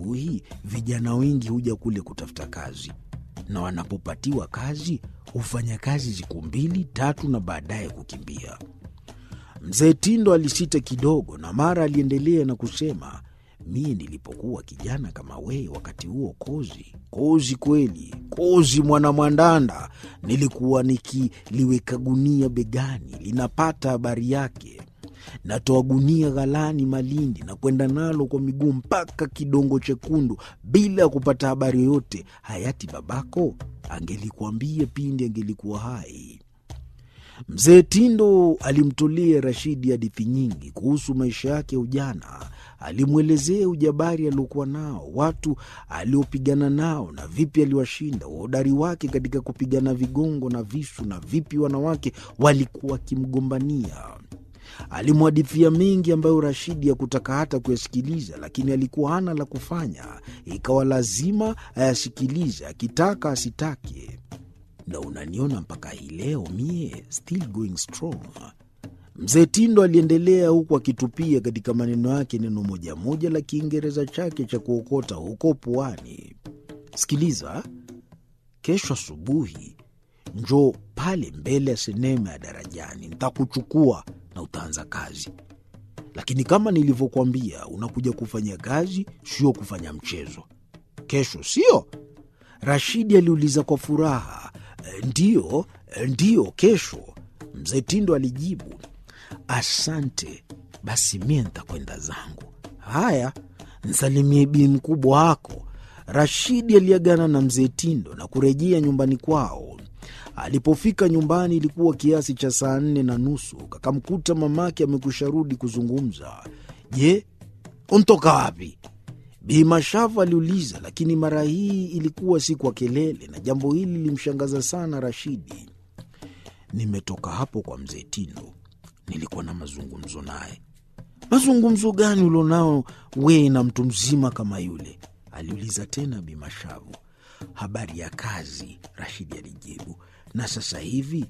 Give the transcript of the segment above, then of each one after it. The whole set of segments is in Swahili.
asubuhi, vijana wengi huja kule kutafuta kazi, na wanapopatiwa kazi hufanya kazi siku mbili tatu, na baadaye kukimbia. Mzee Tindo alisita kidogo, na mara aliendelea na kusema, mie nilipokuwa kijana kama wee, wakati huo kozi kozi kweli, kozi mwana mwandanda, nilikuwa nikiliweka gunia begani, linapata habari yake natoa gunia ghalani Malindi na kwenda nalo kwa miguu mpaka Kidongo Chekundu bila ya kupata habari yoyote. Hayati babako angelikuambia pindi angelikuwa hai. Mzee Tindo alimtolea Rashidi hadithi nyingi kuhusu maisha yake ya ujana. Alimwelezea ujabari aliokuwa nao, watu aliopigana nao na vipi aliwashinda, uhodari wake katika kupigana vigongo na visu, na vipi wanawake walikuwa wakimgombania. Alimhadithia mengi ambayo Rashidi hakutaka hata kuyasikiliza, lakini alikuwa hana la kufanya, ikawa lazima ayasikilize, akitaka asitake. Na unaniona mpaka hii leo mie still going strong. Mzee Tindo aliendelea huku akitupia katika maneno yake neno moja moja la Kiingereza chake cha kuokota huko puani. Sikiliza, kesho asubuhi njoo pale mbele ya sinema ya Darajani, ntakuchukua na utaanza kazi. Lakini kama nilivyokwambia, unakuja kufanya kazi, sio kufanya mchezo. Kesho sio? Rashidi aliuliza kwa furaha. "E, Ndiyo, e, ndiyo, kesho. Mzee Tindo alijibu. Asante, basi mie ntakwenda zangu. Haya, nsalimie bii mkubwa wako. Rashidi aliagana na mzee Tindo na kurejea nyumbani kwao. Alipofika nyumbani ilikuwa kiasi cha saa nne na nusu. Kakamkuta mamake amekusha rudi kuzungumza. Je, untoka wapi? Bi Mashavu aliuliza, lakini mara hii ilikuwa si kwa kelele, na jambo hili lilimshangaza sana Rashidi. Nimetoka hapo kwa mzee Tindo, nilikuwa na mazungumzo naye. Mazungumzo gani ulionao wee na mtu mzima kama yule? aliuliza tena Bi Mashavu. Habari ya kazi, Rashidi alijibu, na sasa hivi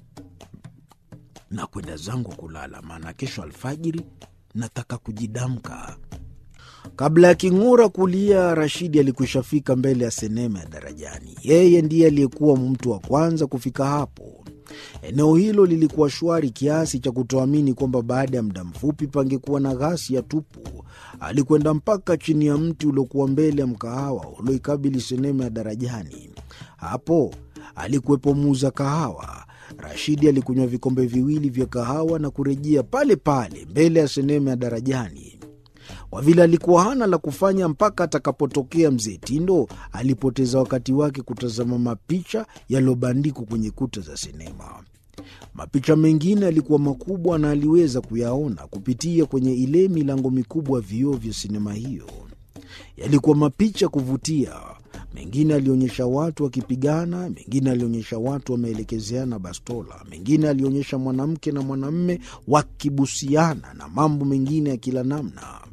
nakwenda zangu kulala, maana kesho alfajiri nataka kujidamka. Kabla ya king'ura kulia, Rashidi alikwishafika mbele ya sinema ya Darajani. Yeye ndiye aliyekuwa mtu wa kwanza kufika hapo. Eneo hilo lilikuwa shwari kiasi cha kutoamini kwamba baada ya muda mfupi pangekuwa na ghasia tupu. Alikwenda mpaka chini ya mti uliokuwa mbele ya mkahawa ulioikabili sinema ya Darajani. Hapo alikuwepo muuza kahawa. Rashidi alikunywa vikombe viwili vya kahawa na kurejea pale pale mbele ya sinema ya Darajani. Kwa vile alikuwa hana la kufanya mpaka atakapotokea mzee Tindo, alipoteza wakati wake kutazama mapicha yaliyobandikwa kwenye kuta za sinema. Mapicha mengine yalikuwa makubwa na aliweza kuyaona kupitia kwenye ile milango mikubwa ya vioo vya sinema hiyo. Yalikuwa mapicha kuvutia. Mengine alionyesha watu wakipigana, mengine alionyesha watu wameelekezeana bastola, mengine alionyesha mwanamke na mwanamme wakibusiana na mambo mengine ya kila namna.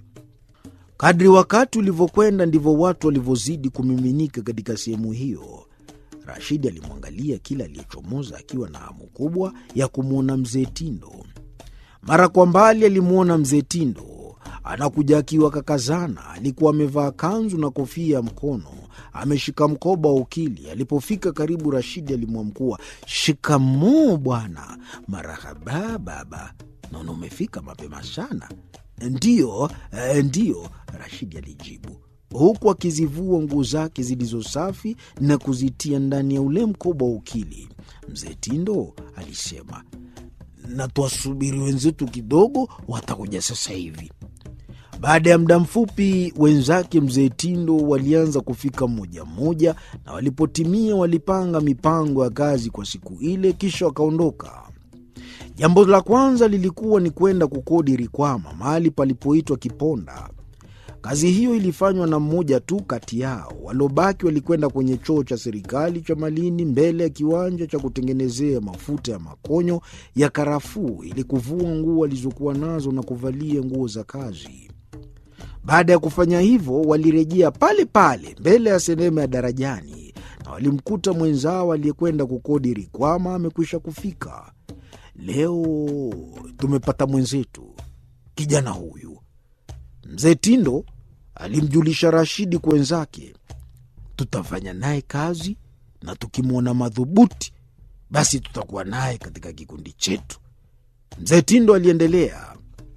Kadri wakati ulivyokwenda ndivyo watu walivyozidi kumiminika katika sehemu hiyo. Rashidi alimwangalia kila aliyechomoza akiwa na hamu kubwa ya kumwona mzee Tindo. Mara kwa mbali alimwona mzee Tindo anakuja akiwa kakazana. Alikuwa amevaa kanzu na kofia ya mkono, ameshika mkoba wa ukili. Alipofika karibu, Rashidi alimwamkua, shikamoo bwana. Marahaba baba, naona umefika mapema sana. Ndiyo, eh, ndiyo, Rashidi alijibu huku akizivua nguo zake zilizo safi na kuzitia ndani ya ule mkoba wa ukili. Mzee Tindo alisema, na tuwasubiri wenzetu kidogo, watakuja sasa hivi. Baada ya muda mfupi, wenzake mzee Tindo walianza kufika mmoja mmoja, na walipotimia walipanga mipango ya kazi kwa siku ile, kisha wakaondoka. Jambo la kwanza lilikuwa ni kwenda kukodi Rikwama, mahali palipoitwa Kiponda. Kazi hiyo ilifanywa na mmoja tu kati yao. Waliobaki walikwenda kwenye choo cha serikali cha Malindi, mbele ya kiwanja cha kutengenezea mafuta ya makonyo ya karafuu, ili kuvua nguo walizokuwa nazo na kuvalia nguo za kazi. Baada ya kufanya hivyo, walirejea pale pale mbele ya sinema ya Darajani na walimkuta mwenzao aliyekwenda kukodi Rikwama amekwisha kufika. Leo tumepata mwenzetu, kijana huyu. Mzee Tindo alimjulisha Rashidi kwa wenzake, tutafanya naye kazi na tukimwona madhubuti, basi tutakuwa naye katika kikundi chetu. Mzee Tindo aliendelea.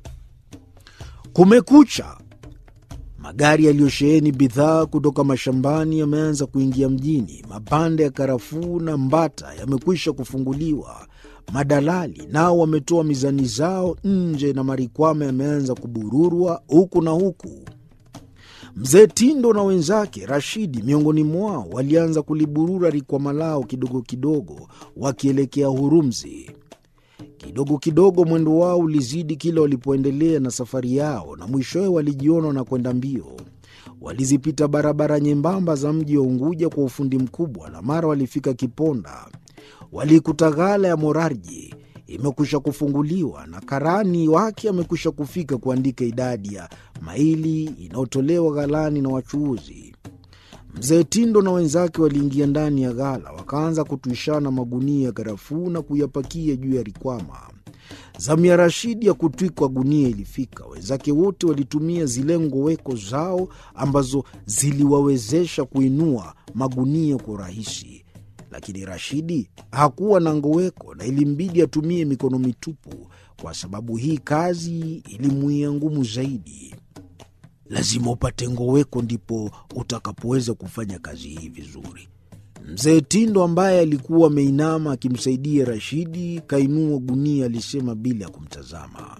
Kumekucha, magari yaliyosheheni bidhaa kutoka mashambani yameanza kuingia mjini. Mabanda ya karafuu na mbata yamekwisha kufunguliwa. Madalali nao wametoa mizani zao nje na marikwama yameanza kubururwa huku na huku. Mzee Tindo na wenzake Rashidi miongoni mwao walianza kuliburura rikwama lao kidogo kidogo, wakielekea Hurumzi. Kidogo kidogo mwendo wao ulizidi kila walipoendelea na safari yao, na mwishowe walijiona na kwenda mbio. Walizipita barabara nyembamba za mji wa Unguja kwa ufundi mkubwa, na mara walifika Kiponda. Waliikuta ghala ya Morarji imekwisha kufunguliwa na karani wake amekwisha kufika kuandika idadi ya maili inayotolewa ghalani na wachuuzi. Mzee Tindo na wenzake waliingia ndani ya ghala, wakaanza kutuishana magunia ya karafuu na kuyapakia juu ya rikwama. Zamu ya Rashidi ya kutwikwa gunia ilifika. Wenzake wote walitumia zile ngoweko zao ambazo ziliwawezesha kuinua magunia kwa urahisi, lakini Rashidi hakuwa na ngoweko na ilimbidi atumie mikono mitupu, kwa sababu hii kazi ilimuia ngumu zaidi. Lazima upate ngoweko ndipo utakapoweza kufanya kazi hii vizuri. Mzee Tindo ambaye alikuwa ameinama akimsaidia Rashidi kainua gunia, alisema bila ya kumtazama.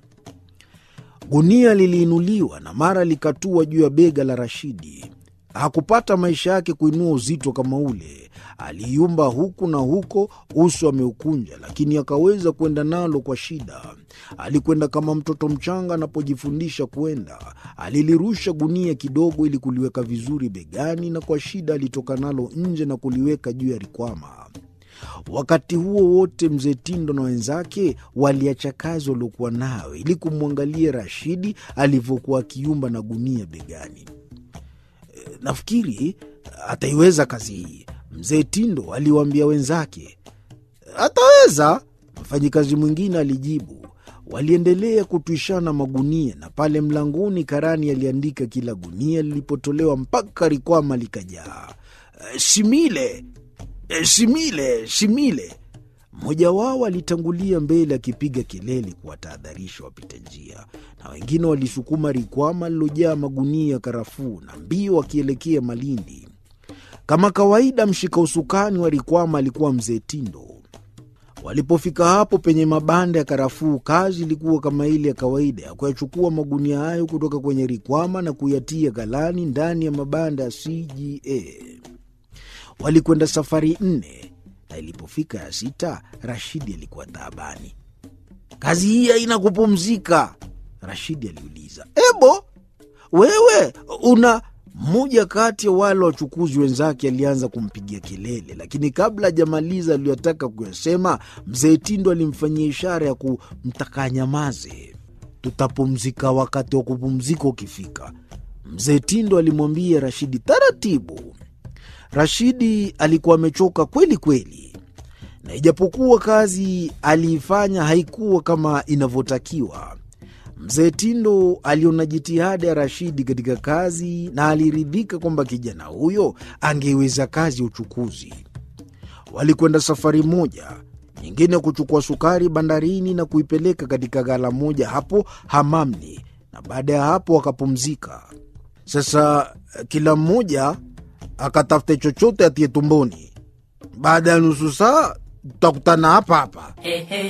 Gunia liliinuliwa na mara likatua juu ya bega la Rashidi. Hakupata maisha yake kuinua uzito kama ule. Aliyumba huku na huko, uso ameukunja, lakini akaweza kwenda nalo kwa shida. Alikwenda kama mtoto mchanga anapojifundisha kwenda. Alilirusha gunia kidogo ili kuliweka vizuri begani, na kwa shida alitoka nalo nje na kuliweka juu ya rikwama. Wakati huo wote mzee Tindo na wenzake waliacha kazi waliokuwa nayo ili kumwangalia Rashidi alivyokuwa akiumba na gunia begani. Nafikiri ataiweza kazi hii, mzee Tindo aliwaambia wenzake. Ataweza, mfanyikazi mwingine alijibu. Waliendelea kutwishana magunia, na pale mlangoni karani aliandika kila gunia lilipotolewa mpaka rikwama likajaa. Simile, simile, simile. Mmoja wao alitangulia mbele akipiga kelele kuwatahadharisha wapita njia, na wengine walisukuma rikwama lilojaa magunia ya karafuu na mbio wakielekea Malindi. Kama kawaida, mshika usukani wa rikwama alikuwa mzee Tindo. Walipofika hapo penye mabanda ya karafuu, kazi ilikuwa kama ile ya kawaida ya kuyachukua magunia hayo kutoka kwenye rikwama na kuyatia ghalani ndani ya mabanda ya CGA. Walikwenda safari nne na ilipofika ya sita, Rashidi alikuwa taabani. Kazi hii haina kupumzika, Rashidi aliuliza. Ebo wewe una mmoja kati ya wale wachukuzi wenzake alianza kumpigia kelele, lakini kabla hajamaliza aliyotaka kuyasema, mzee Tindo alimfanyia ishara ya kumtaka anyamaze. Tutapumzika wakati wa kupumzika ukifika, mzee Tindo alimwambia Rashidi taratibu. Rashidi alikuwa amechoka kweli kweli, na ijapokuwa kazi aliifanya haikuwa kama inavyotakiwa. Mzee Tindo aliona jitihada ya Rashidi katika kazi na aliridhika kwamba kijana huyo angeweza kazi ya uchukuzi. Walikwenda safari moja nyingine kuchukua sukari bandarini na kuipeleka katika ghala moja hapo Hamamni, na baada ya hapo wakapumzika. Sasa kila mmoja akatafute chochote atie tumboni. Baada ya nusu saa tutakutana hapa hapa.